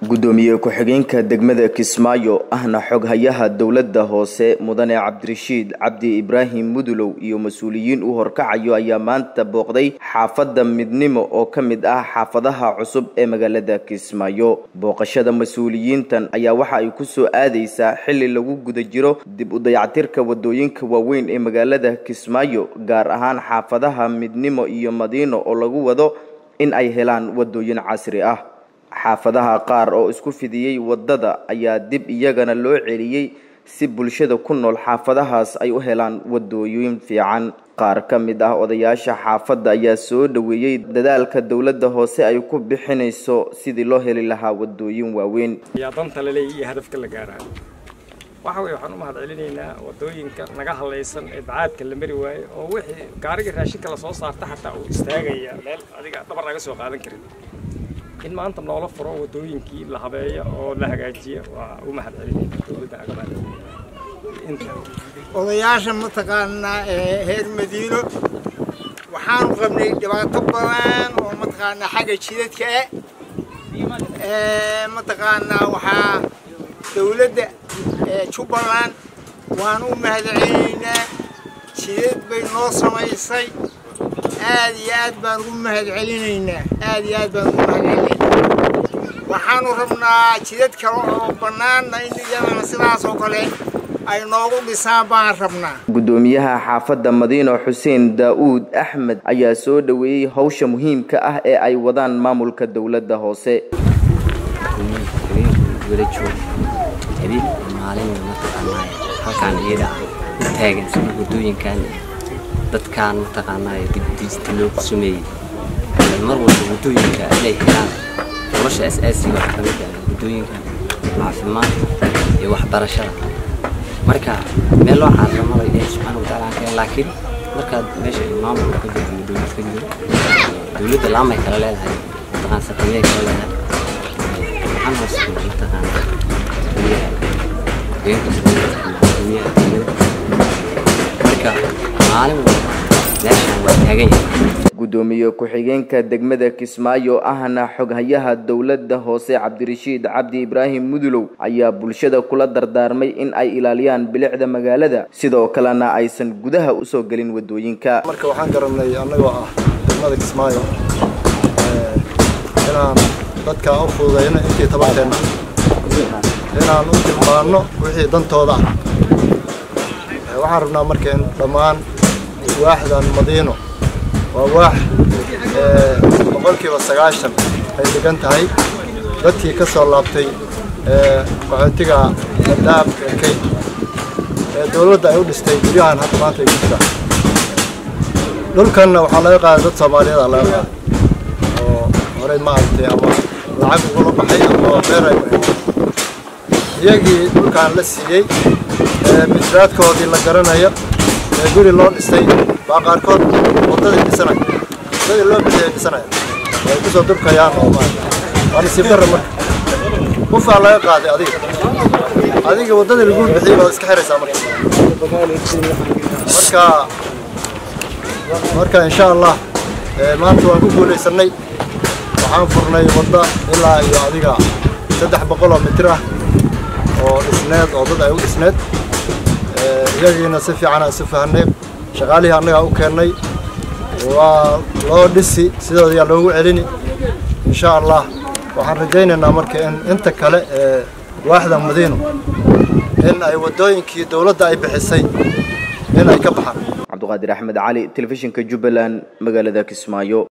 gudoomiye ku-xigeenka degmada kismaayo ahna xoghayaha dowladda hoose mudane cabdirashiid cabdi ibraahim mudulow iyo mas-uuliyiin u horkacayo ayaa maanta booqday xaafadda midnimo oo ka mid ah xaafadaha cusub ee magaalada kismaayo booqashada mas-uuliyiintan ayaa waxa ay ku soo aadaysaa xilli lagu guda jiro dib u dayactirka wadooyinka waaweyn ee magaalada kismaayo gaar ahaan xaafadaha midnimo iyo madiino oo lagu wado in ay helaan wadooyin casri ah xaafadaha qaar oo isku fidiyey waddada ayaa dib iyagana loo celiyey si bulshada ku nool xaafadahaas ay u helaan wadooyin fiican qaar ka mid ah odayaasha xaafadda ayaa soo dhoweeyey dadaalka dowladda hoose ay ku bixinayso sidii loo heli lahaa wadooyin waaweyn yaa danta la leeyahy iyo hadafka la gaaraayo waxa weye waxaan u mahad celinaynaa wadooyinka naga hadlaysan ee bacaadka la mari waayo oo wixii gaariga raashinka lasoo saarta xataa uu istaagaya meel adiga dhabar naga soo qaadan karin in maanta noola furo wadooyinkii la habeeyo oo la hagaajiya waa u mahad celinayna dowladda naga mahad odayaasha mataqaanaa ee reer madiino waxaanu qabnay dhibaato badan oo mataqaanaa xagga jidadka eh mataqaanaa waxaa dowladda jubbaland waanu u mahad celinaynaa jidad bay noo samaysay aad iyo aad baan ugu mahad celinaynaa aad iyo aad baan ugu mahad celinaynaa waxaanu rabnaa jidad kale oo bannaanna in iyadana sidaas oo kale ay noogu dhisaan baan rabnaa gudoomiyaha xaafadda madiino xuseen daa-uud axmed ayaa soo dhoweeyey howsha muhiimka ah ee ay wadaan maamulka dowladda hoose habeen maalin mataqaanaa halkaan iyada ah taagan sida wadooyinkan dadkaan mataqaanaa dibdiista loogu sameeyey mar walba wadooyinka inay helaan nolosha asaasiga waxaa kamid ah wadooyinka caafimaadka iyo waxbarashada marka meel loo caalamada ilaahi subxaana watacaala keen laakiin markaad meesha maamulka ka jirto wadooyinka ka jiro dowladda laamay kala leedahay mataqaan sakamiyay kala leedahay waxaan hoos mataqaanaa marka maalin walba meeshaan waa taagan yahay gudoomiye ku-xigeenka degmada kismaayo ahna xoghayaha dowladda hoose cabdirashiid cabdi ibraahim mudulow ayaa bulshada kula dardaarmay in ay ilaaliyaan bilicda magaalada sidoo kalena aysan gudaha usoo gelin wadooyinka marka waxaan garanay annagoo ah degmada kismaayo inaan dadka u fududayno intii tabarteenna inaan u tilmaanno wixii dantooda ah waxaan rabnaa marka in dhammaan waaxdan madiino waa waax boqolkiiba sagaashan ay degan tahay dadkii ka soo laabtay qaxootiga adaab kay ee dowladda ay u dhistay guryahan hadda maanta ay ku jiraan dhulkanna waxaa laga qaaday dad soomaaliyeeda laga qaaday oo horey maaragtay ama lacag ugula baxay ama beer ay iyagii dhulkaan la siiyey misraadkoodii la garanayo ee guri loo dhistay baa qaarkood waddadii dhisanaya waddadii loo bixiyay dhisanaya way ku soo durkayaan oo waa nasiib darra marka qufaa laga qaaday adiga adiga waddadii lagu bixiyey baad iska xiraysaa marka marka marka insha allah maanta waan ku guulaysanay waxaan furnay wadda ilaa iyo adiga saddex boqol oo mitir ah oo dhisneed oo dad ay u dhisneed iyagiina si fiican aan isu fahanay shaqaalihii annagaa u keennay waa loo dhisi sidoodayaa loogu celini insha allah waxaan rajaynaynaa marka in inta kale ee waaxda madiino in ay waddooyinkii dowladda ay bixisay in ay ka baxaan cabduqaadir axmed cali telefishinka jubbaland magaalada kismaayo